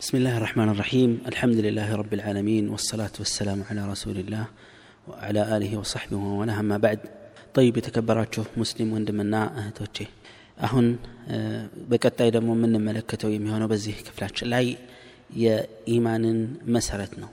بسم الله الرحمن الرحيم الحمد لله رب العالمين والصلاة والسلام على رسول الله وعلى آله وصحبه ومن أما بعد طيب የተከበራችሁ ሙስሊም ወንድምና እህቶቼ አሁን በቀጣይ ደግሞ የምንመለከተው የሚሆነው በዚህ ክፍላችን ላይ የኢማንን መሰረት ነው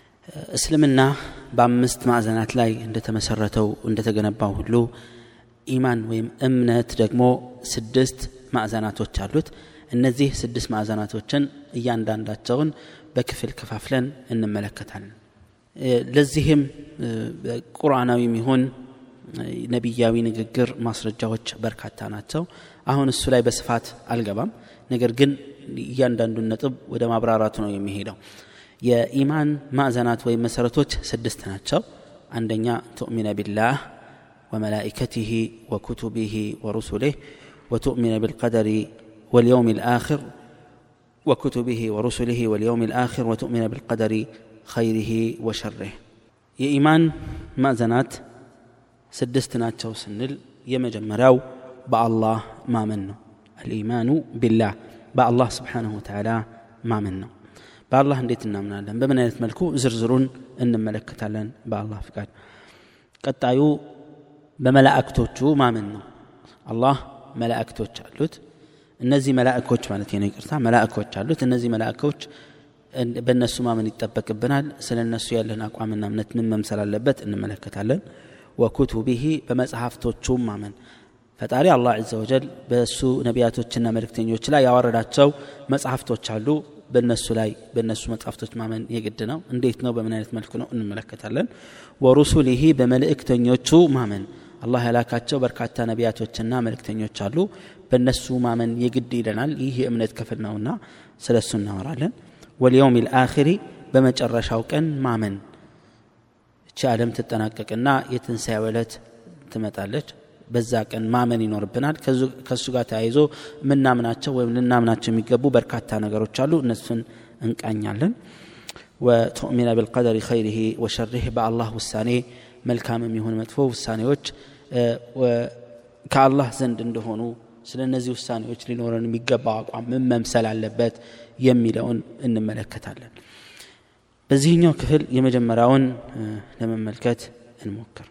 እስልምና በአምስት ማዕዘናት ላይ እንደተመሰረተው እንደተገነባው ሁሉ ኢማን ወይም እምነት ደግሞ ስድስት ማዕዘናቶች አሉት እነዚህ ስድስት ማዕዘናቶችን እያንዳንዳቸውን በክፍል ከፋፍለን እንመለከታለን ለዚህም ቁርአናዊም ይሁን ነቢያዊ ንግግር ማስረጃዎች በርካታ ናቸው አሁን እሱ ላይ በስፋት አልገባም ነገር ግን እያንዳንዱን ነጥብ ወደ ማብራራቱ ነው የሚሄደው የኢማን ማዕዘናት ወይም መሰረቶች ስድስት ናቸው አንደኛ ትؤሚነ ቢላህ وملائكته وكتبه ورسله وتؤمن بالقدر واليوم الآخر وكتبه ورسله واليوم الآخر وتؤمن بالقدر خيره وشره የኢማን ማዕዘናት ስድስት ናቸው ስንል የመጀመሪያው በአላህ ማመን ነው አልኢማኑ ቢላህ በአላህ ስብሓንሁ ወተዓላ ማመን ነው በአላህ እንዴት እናምናለን በምን አይነት መልኩ ዝርዝሩን እንመለከታለን በአላህ ፍቃድ ቀጣዩ በመላእክቶቹ ማመን ነው አላህ መላእክቶች አሉት እነዚህ መላእኮች ማለት ነው ይቅርታ መላእኮች አሉት እነዚህ መላእኮች በእነሱ ማመን ይጠበቅብናል ስለ እነሱ ያለን አቋምና እምነት ምን መምሰል አለበት እንመለከታለን ወኩቱቢሂ በመጽሐፍቶቹም ማመን ፈጣሪ አላህ ዘ ወጀል በእሱ ነቢያቶችና መልእክተኞች ላይ ያወረዳቸው መጽሐፍቶች አሉ በእነሱ ላይ በእነሱ መጽሐፍቶች ማመን የግድ ነው እንዴት ነው በምን አይነት መልኩ ነው እንመለከታለን ወሩሱሊሂ በመልእክተኞቹ ማመን አላህ ያላካቸው በርካታ ነቢያቶችና መልእክተኞች አሉ በእነሱ ማመን የግድ ይለናል ይህ የእምነት ክፍል ነውና ስለ እሱ እናወራለን ወልየውም ልአኽሪ በመጨረሻው ቀን ማመን እቺ ዓለም ትጠናቀቅና የትንሣኤ ዕለት ትመጣለች በዛ ቀን ማመን ይኖርብናል ከእሱ ጋር ተያይዞ ምናምናቸው ወይም ልናምናቸው የሚገቡ በርካታ ነገሮች አሉ እነሱን እንቃኛለን ወቱእሚነ ብልቀደር ኸይሪህ ወሸሪህ በአላህ ውሳኔ መልካም የሚሆን መጥፎ ውሳኔዎች ከአላህ ዘንድ እንደሆኑ ስለ እነዚህ ውሳኔዎች ሊኖረን የሚገባው አቋም ምን መምሰል አለበት የሚለውን እንመለከታለን በዚህኛው ክፍል የመጀመሪያውን ለመመልከት እንሞክር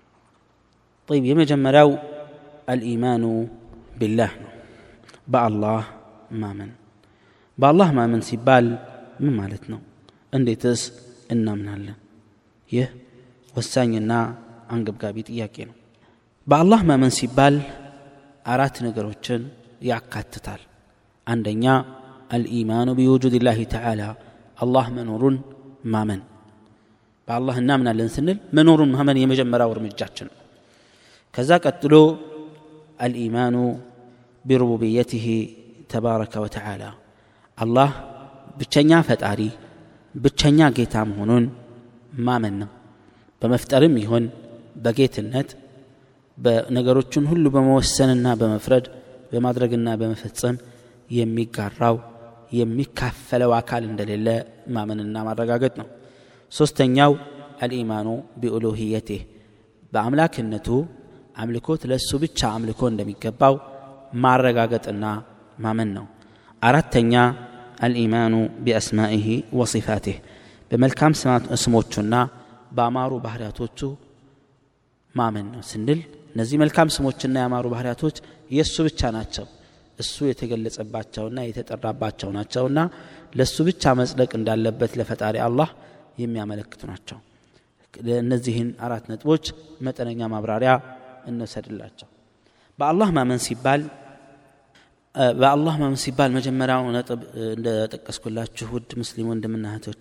طيب የመጀመሪያው አልኢማኑ ቢላህ ነው በአላህ ማመን በአላህ ማመን ሲባል ምን ማለት ነው እንዴትስ እናምናለን ይህ ወሳኝና አንገብጋቢ ጥያቄ ነው በአላህ ማመን ሲባል አራት ነገሮችን ያካትታል አንደኛ አልኢማኑ ቢውጁድ ላህ ተዓላ አላህ መኖሩን ማመን በአላህ እናምናለን ስንል መኖሩን ማመን የመጀመሪያው እርምጃችን ነው ከዛ ቀጥሎ አልኢማኑ ቢሩቡብየትህ ተባረከ ወተዓላ አላህ ብቸኛ ፈጣሪ ብቸኛ ጌታ መሆኑን ማመን ነው በመፍጠርም ይሆን በጌትነት በነገሮችን ሁሉ በመወሰንና በመፍረድ በማድረግና በመፈጸም የሚጋራው የሚካፈለው አካል እንደሌለ ማመንና ማረጋገጥ ነው ሶስተኛው አልኢማኑ ቢኡሉህየቴህ በአምላክነቱ አምልኮት ለእሱ ብቻ አምልኮ እንደሚገባው ማረጋገጥና ማመን ነው አራተኛ አልኢማኑ ቢአስማኢህ ወሲፋቴህ በመልካም ስሞቹና በአማሩ ባህርያቶቹ ማመን ነው ስንል እነዚህ መልካም ስሞችና ያማሩ ባህርያቶች የእሱ ብቻ ናቸው እሱ የተገለጸባቸውና የተጠራባቸው ናቸውና ለእሱ ብቻ መጽደቅ እንዳለበት ለፈጣሪ አላህ የሚያመለክቱ ናቸው እነዚህን አራት ነጥቦች መጠነኛ ማብራሪያ እንወሰድላቸው በአላህ ማመን ሲባል በአላህ ማመን ሲባል መጀመሪያው ነጥብ እንደጠቀስኩላችሁ ውድ ሙስሊም ወንድምና እህቶቼ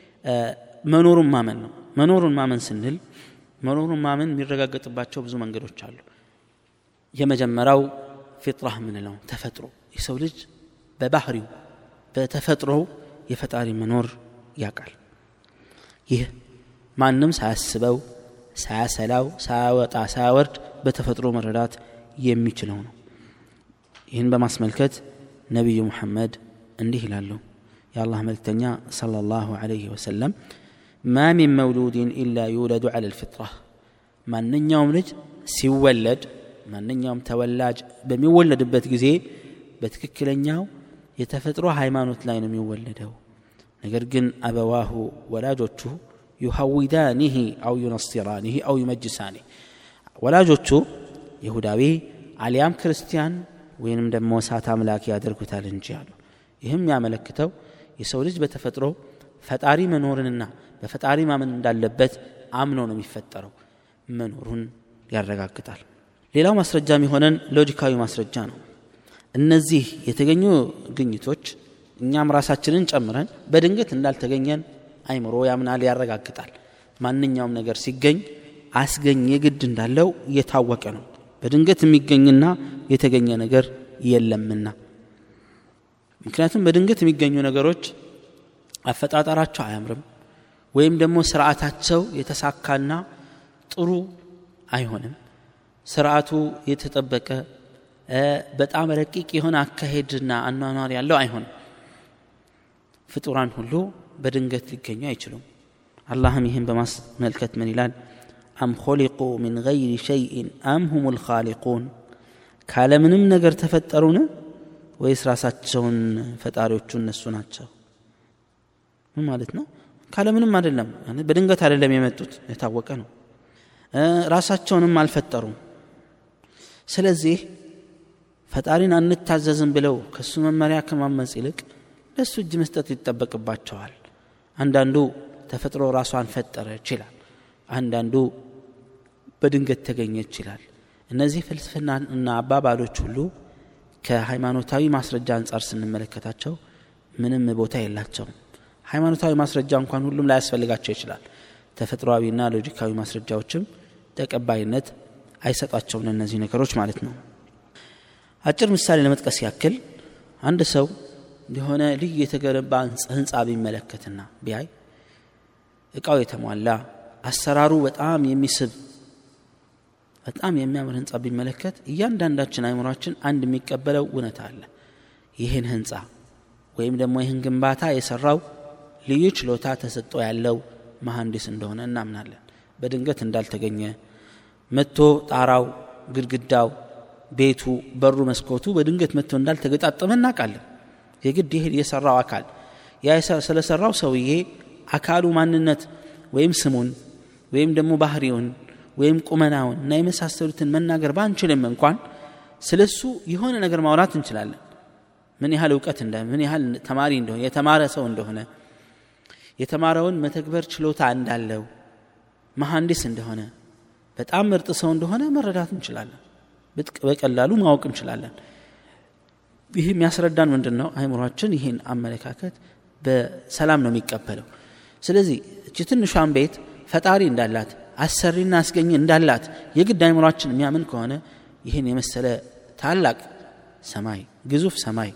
መኖሩን ማመን ነው መኖሩን ማመን ስንል መኖሩን ማመን የሚረጋገጥባቸው ብዙ መንገዶች አሉ የመጀመሪያው ፊጥራህ ምንለው ተፈጥሮ የሰው ልጅ በባህሪው በተፈጥሮው የፈጣሪ መኖር ያውቃል ይህ ማንም ሳያስበው ሳያሰላው ሳያወጣ ሳያወርድ በተፈጥሮ መረዳት የሚችለው ነው ይህን በማስመልከት ነቢዩ ሙሐመድ እንዲህ ይላሉ የአላህ መልክተኛ صلى الله عليه وسلم ما من مولود إلا يولد على الفطرة ማንኛውም ልጅ ሲወለድ ማንኛውም ተወላጅ በሚወለድበት ጊዜ በትክክለኛው የተፈጥሮ ሃይማኖት ላይ ነው የሚወለደው ነገር ግን አበዋሁ ወላጆቹ ዩሐዊዳኒህ አው ዩነስራኒህ አው ዩመጅሳኒህ ወላጆቹ ይሁዳዊ አሊያም ክርስቲያን ወይንም ደግሞ እሳት አምላክ ያደርጉታል እንጂ አሉ ይህም ያመለክተው የሰው ልጅ በተፈጥሮ ፈጣሪ መኖርንና በፈጣሪ ማመን እንዳለበት አምኖ ነው የሚፈጠረው መኖሩን ያረጋግጣል ሌላው ማስረጃ የሚሆነን ሎጂካዊ ማስረጃ ነው እነዚህ የተገኙ ግኝቶች እኛም ራሳችንን ጨምረን በድንገት እንዳልተገኘን አይምሮ ያምናል ያረጋግጣል ማንኛውም ነገር ሲገኝ አስገኝ የግድ እንዳለው እየታወቀ ነው በድንገት የሚገኝና የተገኘ ነገር የለምና ምክንያቱም በድንገት የሚገኙ ነገሮች አፈጣጠራቸው አያምርም ወይም ደግሞ ስርዓታቸው የተሳካና ጥሩ አይሆንም ስርዓቱ የተጠበቀ በጣም ረቂቅ የሆነ አካሄድና አኗኗር ያለው አይሆንም ፍጡራን ሁሉ በድንገት ሊገኙ አይችሉም አላህም ይህን በማስመልከት ምን ይላል አም ኾሊቁ ምን ገይሪ ሸይእን አም ሁም ልኻሊቁን ካለምንም ነገር ተፈጠሩን ወይስ ራሳቸውን ፈጣሪዎቹ እነሱ ናቸው ምን ማለት ነው ካለምንም አይደለም በድንገት አይደለም የመጡት የታወቀ ነው ራሳቸውንም አልፈጠሩም ስለዚህ ፈጣሪን አንታዘዝም ብለው ከእሱ መመሪያ ከማመፅ ይልቅ ለእሱ እጅ መስጠት ይጠበቅባቸዋል አንዳንዱ ተፈጥሮ ራሷን ፈጠረ ይችላል አንዳንዱ በድንገት ተገኘ ይችላል እነዚህ ፍልስፍና እና አባባሎች ሁሉ ከሃይማኖታዊ ማስረጃ አንጻር ስንመለከታቸው ምንም ቦታ የላቸውም ሃይማኖታዊ ማስረጃ እንኳን ሁሉም ላያስፈልጋቸው ይችላል ተፈጥሯዊና ሎጂካዊ ማስረጃዎችም ተቀባይነት አይሰጧቸውም እነዚህ ነገሮች ማለት ነው አጭር ምሳሌ ለመጥቀስ ያክል አንድ ሰው የሆነ ልዩ የተገነባ ህንፃ ቢመለከትና ቢያይ እቃው የተሟላ አሰራሩ በጣም የሚስብ በጣም የሚያምር ህንፃ ቢመለከት እያንዳንዳችን አይምሯችን አንድ የሚቀበለው እውነት አለ ይህን ህንፃ ወይም ደግሞ ይህን ግንባታ የሰራው ልዩ ችሎታ ተሰጥቶ ያለው መሐንዲስ እንደሆነ እናምናለን በድንገት እንዳልተገኘ መጥቶ ጣራው ግድግዳው ቤቱ በሩ መስኮቱ በድንገት መጥቶ እንዳልተገጣጠመ እናውቃለን የግድ ይህ የሰራው አካል ያ ስለሰራው ሰውዬ አካሉ ማንነት ወይም ስሙን ወይም ደግሞ ባህሪውን ወይም ቁመናውን እና የመሳሰሉትን መናገር ባንችልም እንኳን ስለ እሱ የሆነ ነገር ማውራት እንችላለን ምን ያህል እውቀት እንደ ምን ያህል ተማሪ እንደሆነ የተማረ ሰው እንደሆነ የተማረውን መተግበር ችሎታ እንዳለው መሐንዲስ እንደሆነ በጣም ምርጥ ሰው እንደሆነ መረዳት እንችላለን በቀላሉ ማወቅ እንችላለን ይህ የሚያስረዳን ምንድን ነው አይምሯችን ይህን አመለካከት በሰላም ነው የሚቀበለው ስለዚህ እቺ ትንሿን ቤት ፈጣሪ እንዳላት አሰሪና አስገኝ እንዳላት የግድ አይምሯችን የሚያምን ከሆነ ይህን የመሰለ ታላቅ ሰማይ ግዙፍ ሰማይ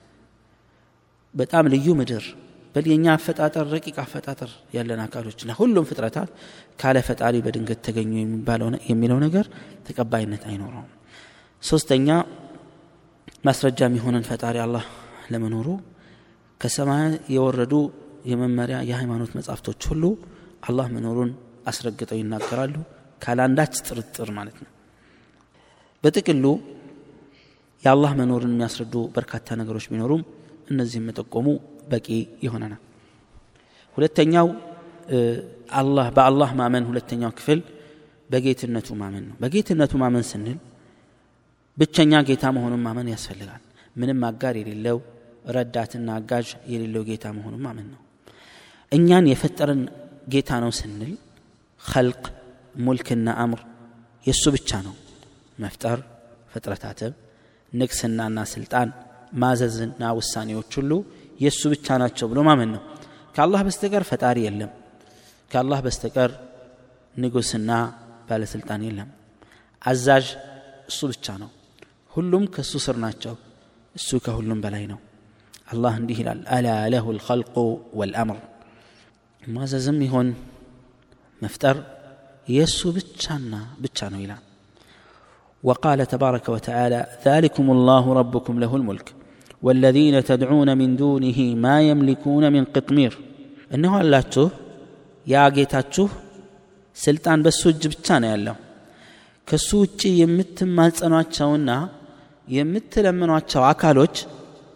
በጣም ልዩ ምድር በል የኛ አፈጣጠር ረቂቅ አፈጣጠር ያለን አካሎችና ሁሉም ፍጥረታት ካለ ፈጣሪ በድንገት ተገኙ የሚለው ነገር ተቀባይነት አይኖረውም ሶስተኛ ማስረጃ የሚሆነን ፈጣሪ አላህ ለመኖሩ ከሰማይ የወረዱ የመመሪያ የሃይማኖት መጻሕፍቶች ሁሉ አላህ መኖሩን አስረግጠው ይናገራሉ ካለአንዳች ጥርጥር ማለት ነው በጥቅሉ የአላህ መኖርን የሚያስረዱ በርካታ ነገሮች ቢኖሩም እነዚህም መጠቆሙ በቂ ይሆነናል ሁለተኛው አላህ በአላህ ማመን ሁለተኛው ክፍል በጌትነቱ ማመን ነው በጌትነቱ ማመን ስንል ብቸኛ ጌታ መሆኑን ማመን ያስፈልጋል ምንም አጋር የሌለው ረዳትና አጋዥ የሌለው ጌታ መሆኑን ማመን ነው እኛን የፈጠረን ጌታ ነው ስንል ኸልቅ ሙልክና አምር የእሱ ብቻ ነው መፍጠር ፍጥረታትም ንግስናና ስልጣን ማዘዝና ውሳኔዎች ሁሉ የእሱ ብቻ ናቸው ብሎ ማመን ነው ከአላህ በስተቀር ፈጣሪ የለም ከአላህ በስተቀር ንጉስና ባለስልጣን የለም አዛዥ እሱ ብቻ ነው ሁሉም ከእሱ ስር ናቸው እሱ ከሁሉም በላይ ነው አላህ እንዲህ ይላል አላ ለሁ ልኸልቁ ወልአምር ማዘዝም ይሆን መፍጠር የእሱ ብቻና ብቻ ነው ይላል وقال تبارك وتعالى ذلكم الله ربكم له الملك والذين تدعون من دونه ما يملكون من قطمير እነሆ አላችሁ ያ ጌታችሁ ስልጣን በሱ እጅ ብቻ ነው ያለው ከሱ ውጭ የምትማጸኗቸውና የምትለምኗቸው አካሎች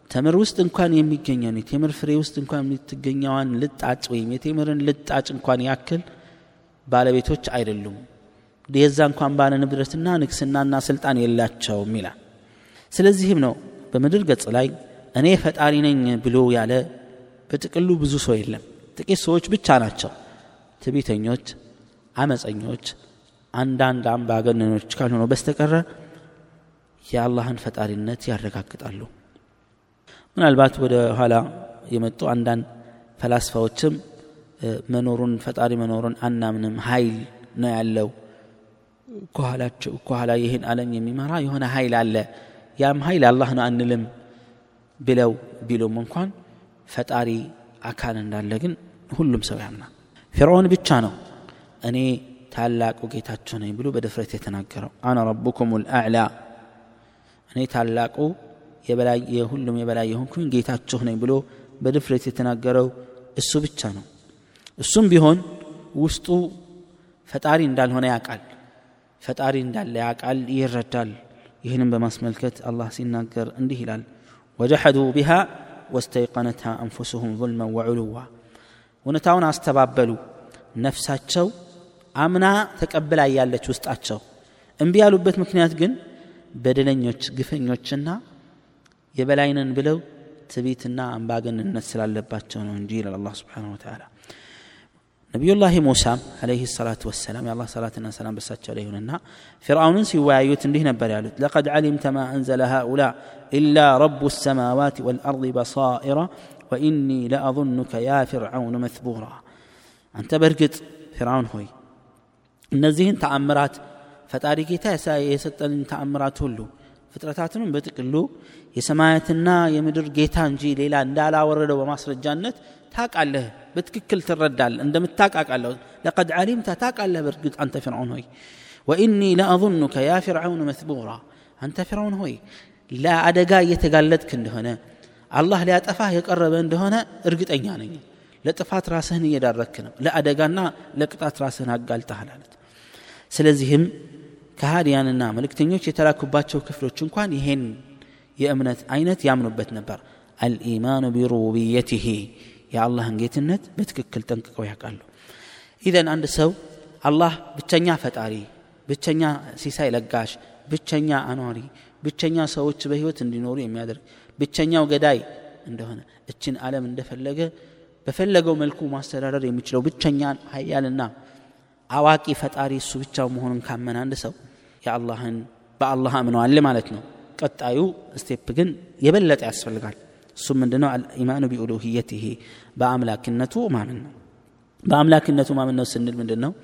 ተምር ውስጥ እንኳን የሚገኘውን የቴምር ፍሬ ውስጥ እንኳን የምትገኘዋን ልጣጭ ወይም የቴምርን ልጣጭ እንኳን ያክል ባለቤቶች አይደሉም የዛ እንኳን ባለ ንብረትና ንግስናና ስልጣን የላቸውም ይላል ስለዚህም ነው በምድር ገጽ ላይ እኔ ፈጣሪ ነኝ ብሎ ያለ በጥቅሉ ብዙ ሰው የለም ጥቂት ሰዎች ብቻ ናቸው ትቢተኞች አመፀኞች አንዳንድ አምባገነኖች ካልሆነው በስተቀረ የአላህን ፈጣሪነት ያረጋግጣሉ ምናልባት ወደ ኋላ የመጡ አንዳንድ ፈላስፋዎችም መኖሩን ፈጣሪ መኖሩን አናምንም ኃይል ነው ያለው ከኋላቸው ከኋላ ይህን ዓለም የሚመራ የሆነ ኃይል አለ ያም ኃይል አላህ ነው አንልም ብለው ቢሉም እንኳን ፈጣሪ አካል እንዳለ ግን ሁሉም ሰው ያምናል ፊርዖን ብቻ ነው እኔ ታላቁ ጌታችሁ ነኝ ብሎ በድፍረት የተናገረው አነ ረቡኩም ልአዕላ እኔ ታላቁ የሁሉም የበላይ የሆንኩኝ ጌታችሁ ነኝ ብሎ በድፍረት የተናገረው እሱ ብቻ ነው እሱም ቢሆን ውስጡ ፈጣሪ እንዳልሆነ ያውቃል ፈጣሪ እንዳለ ያውቃል ይረዳል ይህንም በማስመልከት አላህ ሲናገር እንዲህ ይላል ወጀሐዱ ቢሃ ወስተይቀነትሃ አንፉስሁም ظልመን ወዕሉዋ እውነታውን አስተባበሉ ነፍሳቸው አምና ተቀብላ ያለች ውስጣቸው እምቢ ያሉበት ምክንያት ግን በደለኞች ግፈኞችና የበላይነን ብለው ትቢትና አምባገንነት ስላለባቸው ነው እንጂ ይላል አላህ ስብሓን ወተላ ነቢዩላህ ሙሳም አለይህ ሰላት ወሰላም የአላህ ሰላትና ሰላም በሳቸው ላይ ይሁንና ፊርአውንን ሲወያዩት እንዲህ ነበር ያሉት ለቀድ ዓሊምተ ማ አንዘለ ሃኡላ ኢላ ረቡ ሰማዋት ወልአርض በሳኢራ ወኢኒ ለአظኑከ ያ ፊርዓውን መትቡራ አንተ በእርግጥ ፊርዓውን ሆይ እነዚህን ተአምራት ፈጣሪ ጌታ የሰጠንን ተአምራት ሁሉ ፍጥረታትንም በጥቅሉ የሰማያትና የምድር ጌታ እንጂ ሌላ እንዳላወረደው በማስረጃነት ታቃለህ በትክክል ትረዳል እንደምታቃቃለሁ ለቀድ ዓሊምተ ታቃለህ በእርግጥ አንተ ፊርዓውን ሆይ ወኢኒ ለአظኑከ ያ ፊርዓውን መስቡራ አንተ ፊርዓውን ሆይ ለአደጋ እየተጋለጥክ እንደሆነ አላህ ሊያጠፋህ የቀረበ እንደሆነ እርግጠኛ ነኝ ለጥፋት ራስህን እየዳረክ ነው ለአደጋና ለቅጣት ራስህን አጋልጠሃል አለት ስለዚህም ከሃዲያንና መልእክተኞች የተላኩባቸው ክፍሎች እንኳን ይሄን የእምነት አይነት ያምኑበት ነበር አልኢማኑ ቢሩቡብየትህ የአላህን ጌትነት በትክክል ጠንቅቀው ያውቃሉ ኢዘን አንድ ሰው አላህ ብቸኛ ፈጣሪ ብቸኛ ሲሳይ ለጋሽ ብቸኛ አኗሪ ብቸኛ ሰዎች በህይወት እንዲኖሩ የሚያደርግ ብቸኛው ገዳይ እንደሆነ እችን ዓለም እንደፈለገ በፈለገው መልኩ ማስተዳደር የሚችለው ብቸኛን ሀያልና አዋቂ ፈጣሪ እሱ ብቻው መሆኑን ካመን አንድ ሰው የአላህን በአላህ አምነዋል ማለት ነው ቀጣዩ ስቴፕ ግን የበለጠ ያስፈልጋል እሱ ምንድነው አልኢማኑ ቢኡሉህየትህ በአምላክነቱ ማመን ነው በአምላክነቱ ማመን ነው ስንል ምንድን ነው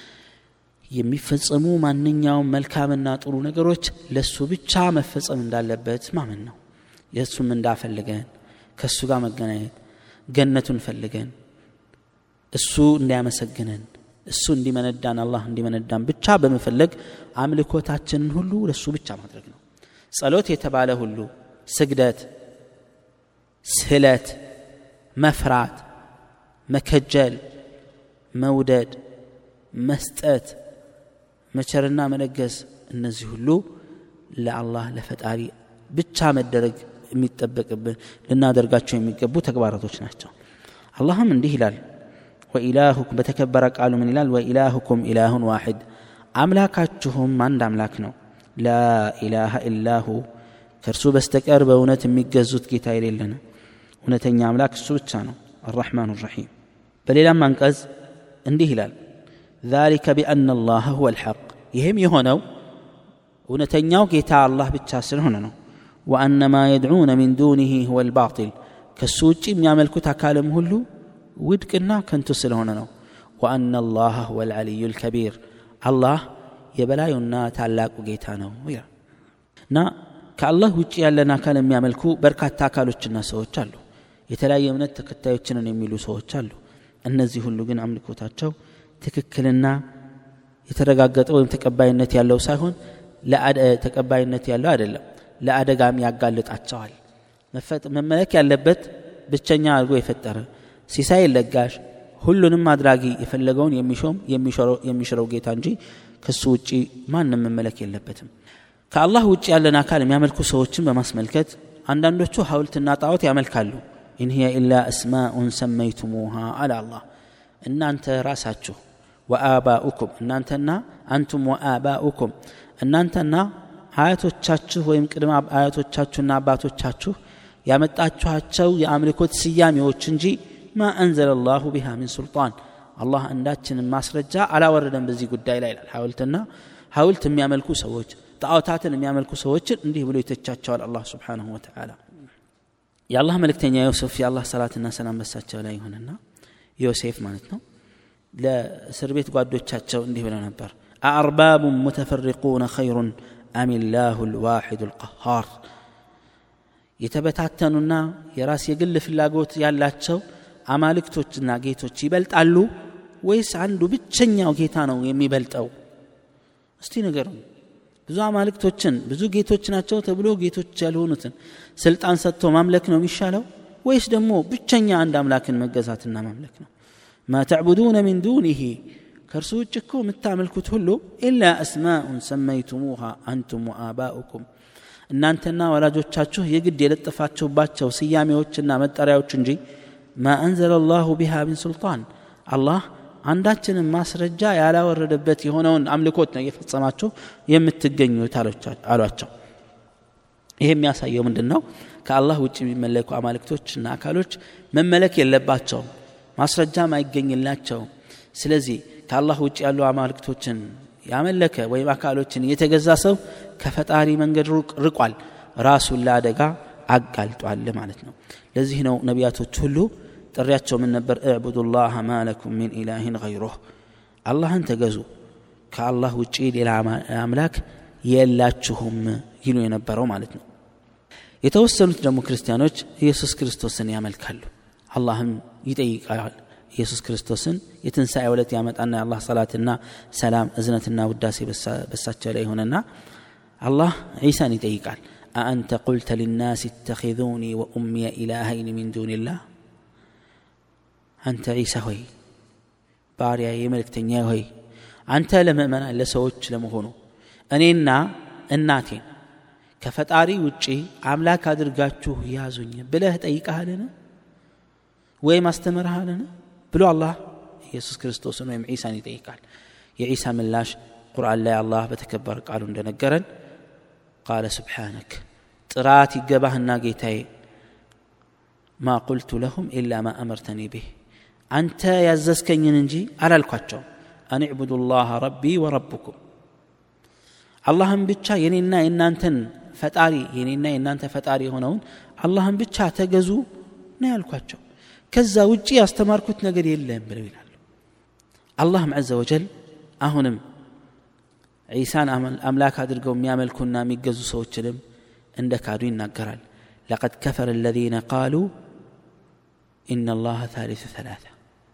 የሚፈጸሙ ማንኛውም መልካምና ጥሩ ነገሮች ለእሱ ብቻ መፈጸም እንዳለበት ማመን ነው የእሱም እንዳፈልገን ከእሱ ጋር መገናኘት ገነቱን ፈልገን እሱ እንዲያመሰግነን እሱ እንዲመነዳን አላህ እንዲመነዳን ብቻ በመፈለግ አምልኮታችንን ሁሉ ለእሱ ብቻ ማድረግ ነው ጸሎት የተባለ ሁሉ ስግደት ስለት መፍራት መከጀል መውደድ መስጠት መቸርና መለገስ እነዚህ ሁሉ ለአላህ ለፈጣሪ ብቻ መደረግ የሚጠበቅብን ልናደርጋቸው የሚገቡ ተግባራቶች ናቸው አላህም እንዲህ ይላል ወኢላሁኩም በተከበረ ቃሉ ምን ይላል ወኢላሁኩም ኢላሁን ዋሕድ አምላካችሁም አንድ አምላክ ነው ላኢላሃ ኢላሁ ከእርሱ በስተቀር በእውነት የሚገዙት ጌታ የሌለ ነው እውነተኛ አምላክ እሱ ብቻ ነው አራሕማን ራሒም በሌላም አንቀጽ እንዲህ ይላል ذلك بأن الله هو الحق ይህም የሆነው እውነተኛው ጌታ አላህ ብቻ ስለሆነ ነው وأن ما يدعون من دونه هو الباطل ከሱ ውጭ የሚያመልኩት አካልም ሁሉ ውድቅና ከንቱ ስለሆነ ነው وأن الله هو العلي الكبير አላህ የበላዩና ታላቁ ጌታ ነው ይላል እና ከአላህ ውጭ ያለን አካል የሚያመልኩ በርካታ አካሎችና ሰዎች አሉ የተለያየ እምነት ተከታዮችንን የሚሉ ሰዎች አሉ እነዚህ ሁሉ ግን አምልኮታቸው ትክክልና የተረጋገጠ ወይም ተቀባይነት ያለው ሳይሆን ተቀባይነት ያለው አይደለም ለአደጋም ያጋልጣቸዋል መመለክ ያለበት ብቸኛ አድርጎ የፈጠረ ሲሳይ ለጋሽ ሁሉንም አድራጊ የፈለገውን የሚሾም የሚሽረው ጌታ እንጂ ከሱ ውጭ ማንም መመለክ የለበትም ከአላህ ውጭ ያለን አካል የሚያመልኩ ሰዎችን በማስመልከት አንዳንዶቹ ሐውልትና ጣዖት ያመልካሉ ኢን ሂየ ኢላ እስማኡን ሰመይቱሙሃ አለ አላህ እናንተ ራሳችሁ ወአባኡኩም እናንተና አንቱም ወአባኡኩም እናንተና አያቶቻችሁ ወይም ቅድመ አያቶቻችሁና አባቶቻችሁ ያመጣችኋቸው የአምልኮት ስያሜዎች እንጂ ማ አንዘለ ላሁ ቢሃ ሚን ሱልጣን አላህ አንዳችንን ማስረጃ አላወረደም በዚህ ጉዳይ ላይ ይላል ሐውልትና ሐውልት የሚያመልኩ ሰዎች ጣዖታትን የሚያመልኩ ሰዎችን እንዲህ ብሎ ይተቻቸዋል አላህ ስብሓንሁ ወተዓላ የአላህ መልእክተኛ ዮሴፍ የአላህ ሰላትና ሰላም በሳቸው ላይ ይሁንና ዮሴፍ ማለት ነው ለእስር ቤት ጓዶቻቸው እንዲህ ብለው ነበር አአርባቡ ሙተፈሪቁነ ኸይሩን አሚላሁ ልዋሒዱ ልቀሃር የተበታተኑና የራስ የግል ፍላጎት ያላቸው አማልክቶችና ጌቶች ይበልጣሉ ወይስ አንዱ ብቸኛው ጌታ ነው የሚበልጠው እስቲ ነገር ብዙ አማልክቶችን ብዙ ጌቶች ናቸው ተብሎ ጌቶች ያልሆኑትን ስልጣን ሰጥቶ ማምለክ ነው የሚሻለው ወይስ ደግሞ ብቸኛ አንድ አምላክን መገዛትና ማምለክ ነው ማ ተዕቡዱነ ሚን ዱኒህ ከእርሱ ውጭ እኮ የምታመልኩት ሁሉ ኢላ አስማኡን ሰመይቱሙሃ አንቱም ወአባኡኩም እናንተና ወላጆቻችሁ የግድ የለጠፋችሁባቸው ስያሜዎችና መጠሪያዎች እንጂ ማ አንዘለ ላሁ ቢሃ ሚን ሱልጣን አላህ አንዳችንም ማስረጃ ያላወረደበት የሆነውን አምልኮት ነው እየፈጸማችሁ የምትገኙት አሏቸው ይህ የሚያሳየው ምንድን ነው ከአላህ ውጭ የሚመለኩ አማልክቶችና አካሎች መመለክ የለባቸውም ማስረጃም አይገኝላቸውም ስለዚህ ከአላህ ውጭ ያሉ አማልክቶችን ያመለከ ወይም አካሎችን የተገዛ ሰው ከፈጣሪ መንገድ ርቋል ራሱን ለአደጋ አጋልጧል ማለት ነው ለዚህ ነው ነቢያቶች ሁሉ ጥሪያቸው ምን ነበር እዕቡዱ ላህ ማለኩም ሚን ኢላህን ገይሩህ አላህን ተገዙ ከአላህ ውጪ ሌላ አምላክ የላችሁም ይሉ የነበረው ማለት ነው የተወሰኑት ደግሞ ክርስቲያኖች ኢየሱስ ክርስቶስን ያመልካሉ አላህም ይጠይቃል ኢየሱስ ክርስቶስን የትንሣኤ ዕለት ያመጣና የአላህ ሰላትና ሰላም እዝነትና ውዳሴ በሳቸው ላይ ሆነና አላህ ዒሳን ይጠይቃል አአንተ ቁልተ ሊናስ እተኪዙኒ ወኡምየ ኢላሀይን ሚን ዱንላህ አንተ ዒሳ ሆይ ባሪያ የመልእክተኛ ሆይ አንተ ለምእመናን ለሰዎች ለመሆኑ እኔና እናቴን ከፈጣሪ ውጪ አምላክ አድርጋችሁ ያዙኝ ብለህ ጠይቀሃልን ወይም አስተምርሃልን ብሎ አላህ ኢየሱስ ክርስቶስን ወይም ዒሳን ይጠይቃል የዒሳ ምላሽ ቁርአን ላይ አላህ በተከበረ ቃሉ እንደነገረን ቃለ ስብሓነክ ጥራት ይገባህና ጌታዬ ማ ቁልቱ ለሁም ኢላ ማ አመርተኒ ብህ አንተ ያዘዝከኝን እንጂ አላልኳቸውም አን ዕቡዱ ላህ ረቢ ወረብኩም አላህን ብቻ የኔና የእናንተን ፈጣሪ የኔና የእናንተ ፈጣሪ የሆነውን አላህን ብቻ ተገዙ ነው ያልኳቸው ከዛ ውጪ ያስተማርኩት ነገር የለም ብለው ይላሉ አላህም ዘ ወጀል አሁንም ዒሳን አምላክ አድርገው የሚያመልኩና የሚገዙ ሰዎችንም እንደ ካዱ ይናገራል ለቀድ ከፈረ الذين قالوا إن الله ثالث ثلاثة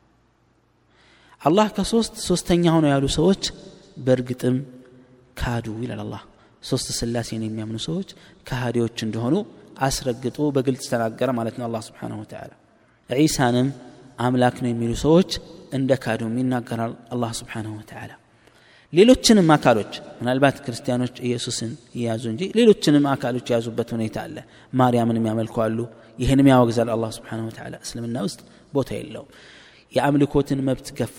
አላህ ከሶስት ሶስተኛ ሆነው ያሉ ሰዎች በእርግጥም ካዱ ይላል አላህ ሶስት ስላሴን የሚያምኑ ሰዎች ከሃዲዎች እንደሆኑ አስረግጦ በግልጽ ተናገረ ማለት ነው አላህ ስብሓንሁ ወተዓላ ዒሳንም አምላክ ነው የሚሉ ሰዎች እንደ ካዱም ይናገራል አላህ ስብሓንሁ ወተዓላ ሌሎችንም አካሎች ምናልባት ክርስቲያኖች ኢየሱስን የያዙ እንጂ ሌሎችንም አካሎች የያዙበት ሁኔታ አለ ማርያምንም ያመልኳሉ ይህንም ያወግዛል አላህ ስብሓንሁ ወተዓላ እስልምና ውስጥ ቦታ የለውም የአምልኮትን መብት ገፎ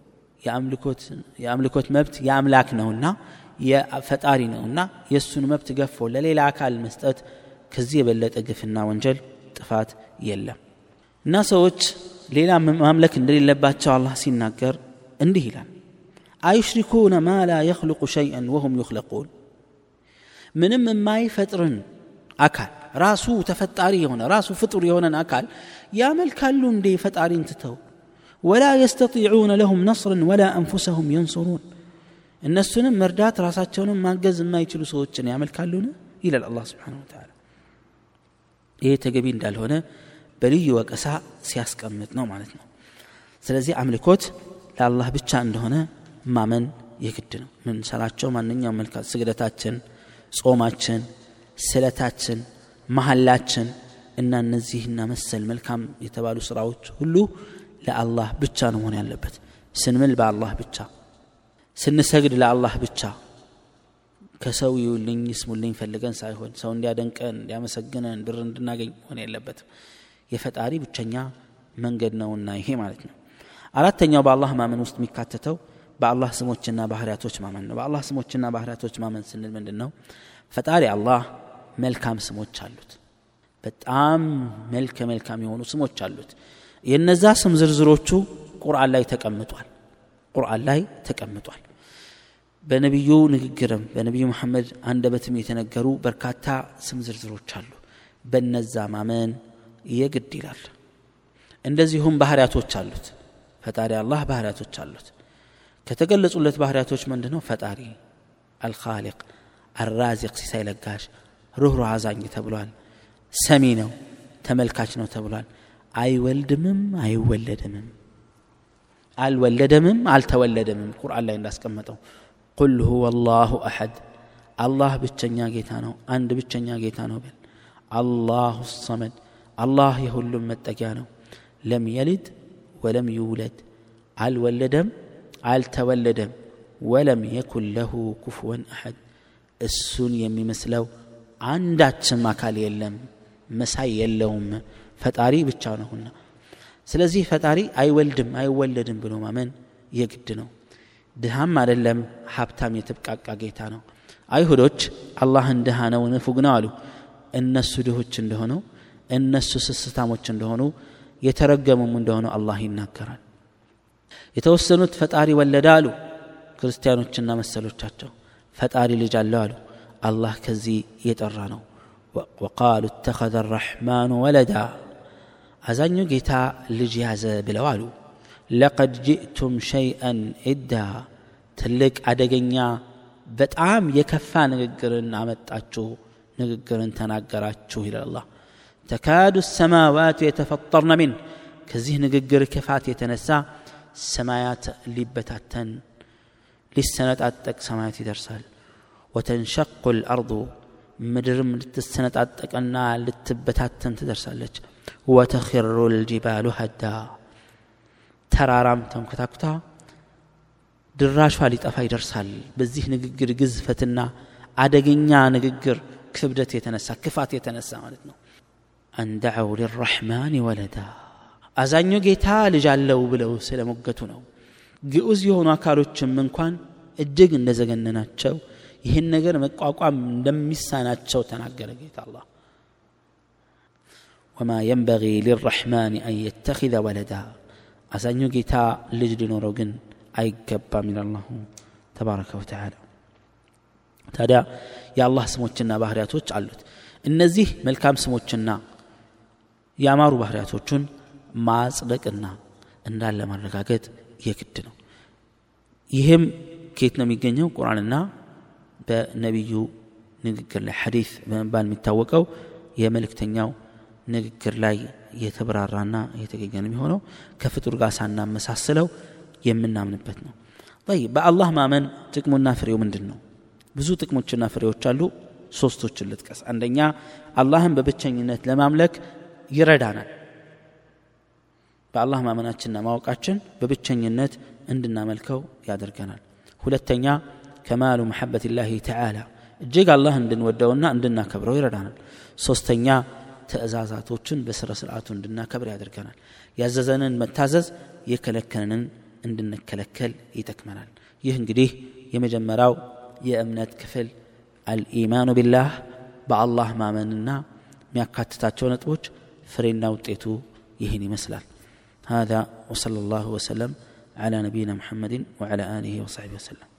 የአምልኮት መብት የአምላክ ነውና የፈጣሪ ነውና የእሱን መብት ገፎ ለሌላ አካል መስጠት ከዚህ የበለጠ ግፍና ወንጀል ጥፋት የለም እና ሰዎች ሌላ ማምለክ እንደሌለባቸው አላህ ሲናገር እንዲህ ይላል አይሽሪኩነ ማ ላ የኽልቁ ሸይአን ወሁም ዩኽለቁን ምንም የማይፈጥርን አካል ራሱ ተፈጣሪ የሆነ ራሱ ፍጡር የሆነን አካል ያመልካሉ እንዴ ፈጣሪን ትተው ወላ የስተጢዑነ ለሁም ነስርን ወላ አንፉሰሁም የንሱሩን እነሱንም መርዳት ራሳቸውንም ማገዝ የማይችሉ ሰዎችን ያመልካሉን ይላል አላህ ስብሓን ወተዓላ ይሄ ተገቢ እንዳልሆነ በልዩ ወቀሳ ሲያስቀምጥ ነው ማለት ነው ስለዚህ አምልኮት ለአላህ ብቻ እንደሆነ ማመን የግድ ነው ምንሰራቸው ማንኛውም መልካት ስግደታችን ጾማችን ስለታችን መሐላችን እና እነዚህና መሰል መልካም የተባሉ ስራዎች ሁሉ ለአላህ ብቻ ነው መሆን ያለበት ስንምል በአላህ ብቻ ስንሰግድ ለአላህ ብቻ ከሰው ይውልኝ ይስሙልኝ ፈልገን ሳይሆን ሰው እንዲያደንቀን እንዲያመሰግነን ብር እንድናገኝ መሆን የለበትም የፈጣሪ ብቸኛ መንገድ ነውና ይሄ ማለት ነው አራተኛው በአላህ ማመን ውስጥ የሚካተተው በአላህ ስሞችና ባህርያቶች ማመን ነው በአላህ ስሞችና ባህርያቶች ማመን ስንል ምንድን ነው ፈጣሪ አላህ መልካም ስሞች አሉት በጣም መልከ መልካም የሆኑ ስሞች አሉት የነዛ ስም ዝርዝሮቹ ቁርአን ላይ ተቀምጧል ቁርአን ላይ ተቀምጧል በነቢዩ ንግግርም በነቢዩ መሐመድ አንደበትም የተነገሩ በርካታ ስም ዝርዝሮች አሉ በነዛ ማመን የግድ ይላል እንደዚሁም ባህርያቶች አሉት ፈጣሪ አላህ ባህርያቶች አሉት ከተገለጹለት ባህርያቶች ምንድ ነው ፈጣሪ አልኻሊቅ አራዚቅ ሲሳይ ለጋሽ ሩህሩህ አዛኝ ተብሏል ሰሚ ነው ተመልካች ነው ተብሏል አይወልድምም አይወለድምም አልወለደምም አልተወለደምም ቁርአን ላይ እንዳስቀመጠው ቁል ሁወ አላሁ አሐድ አላህ ብቸኛ ጌታ ነው አንድ ብቸኛ ጌታ ነው በል አላሁ ሰመድ አላህ የሁሉም መጠጊያ ነው ለም የልድ ወለም ይውለድ አልወለደም አልተወለደም ወለም የኩን ለሁ ኩፍወን አሐድ እሱን የሚመስለው አንዳችም አካል የለም መሳይ የለውም ፈጣሪ ብቻ ነውና ስለዚህ ፈጣሪ አይወልድም አይወለድም ብሎ ማመን የግድ ነው ድሃም አይደለም ሀብታም የተብቃቃ ጌታ ነው አይሁዶች አላህን ድሃ ነው ንፉግ ነው አሉ እነሱ ድሆች እንደሆነው እነሱ ስስታሞች እንደሆኑ የተረገሙም እንደሆኑ አላህ ይናገራል የተወሰኑት ፈጣሪ ወለደ አሉ ክርስቲያኖችና መሰሎቻቸው ፈጣሪ ልጅ አለው አሉ አላህ ከዚህ የጠራ ነው ወቃሉ እተኸذ الرحمن ወለዳ አዛኙ ጌታ ልጅ ያዘ ብለው አሉ ለቀድ ጅእቱም ሸይአን ኢዳ ትልቅ አደገኛ በጣም የከፋ ንግግርን አመጣችሁ ንግግርን ተናገራችሁ ይላል አላህ ተካዱ ሰማዋት የተፈጠርነ ሚን ከዚህ ንግግር ክፋት የተነሳ ሰማያት ሊበታተን ሊሰነጣጠቅ ሰማያት ይደርሳል ወተንሸቁ ልአርض ምድርም ልትሰነጣጠቅና ልትበታተን ትደርሳለች ወተኪሩ ልጅባሉ ሀዳ ተራራም ተንኮታኩታ ድራሿ ሊጠፋ ይደርሳል በዚህ ንግግር ግዝፈትና አደገኛ ንግግር ክብደት የተነሳ ክፋት የተነሳ ማለት ነው አንደዐው ሊራሕማን ወለዳ አዛኙ ጌታ ልጅ አለው ብለው ስለሞገቱ ነው ግዑዝ የሆኑ አካሎችም እንኳን እጅግ እንደዘገነናቸው ይህን ነገር መቋቋም እንደሚሳናቸው ተናገረ ጌታ አላህ ወማ የንበጊ ሊራሕማን አን የተኪዘ ወለዳ አዛኙ ጌታ ልጅ ሊኖረው ግን አይገባም ይላል አላሁ ተባረከ ወተዓላ ታዲያ የአላህ ስሞችና ባህርያቶች አሉት እነዚህ መልካም ስሞችና ያማሩ ባህርያቶቹን ማጽደቅና እንዳለ ማረጋገጥ የግድ ነው ይህም ከየት ነው የሚገኘው ቁርአንና በነቢዩ ንግግር ላይ ሐዲስ በመባል የሚታወቀው የመልእክተኛው ንግግር ላይ የተብራራና የተገኘ ነው የሚሆነው ከፍጡር ጋር ሳናመሳስለው የምናምንበት ነው ይ በአላህ ማመን ጥቅሙና ፍሬው ምንድን ነው ብዙ ጥቅሞችና ፍሬዎች አሉ ሶስቶችን ልጥቀስ አንደኛ አላህን በብቸኝነት ለማምለክ ይረዳናል በአላህ ማመናችንና ማወቃችን በብቸኝነት እንድናመልከው ያደርገናል ሁለተኛ ከማሉ መሐበት ላህ ተዓላ እጅግ አላህ እንድንወደውና እንድናከብረው ይረዳናል ሶስተኛ ትእዛዛቶችን በስረ ስርዓቱ እንድናከብር ያደርገናል ያዘዘንን መታዘዝ የከለከለንን እንድንከለከል ይጠቅመናል ይህ እንግዲህ የመጀመሪያው የእምነት ክፍል አልኢማኑ ቢላህ በአላህ ማመንና የሚያካትታቸው ነጥቦች ፍሬና ውጤቱ ይህን ይመስላል هذا وصلى الله وسلم على نبينا محمد وعلى آله وصحبه وسلم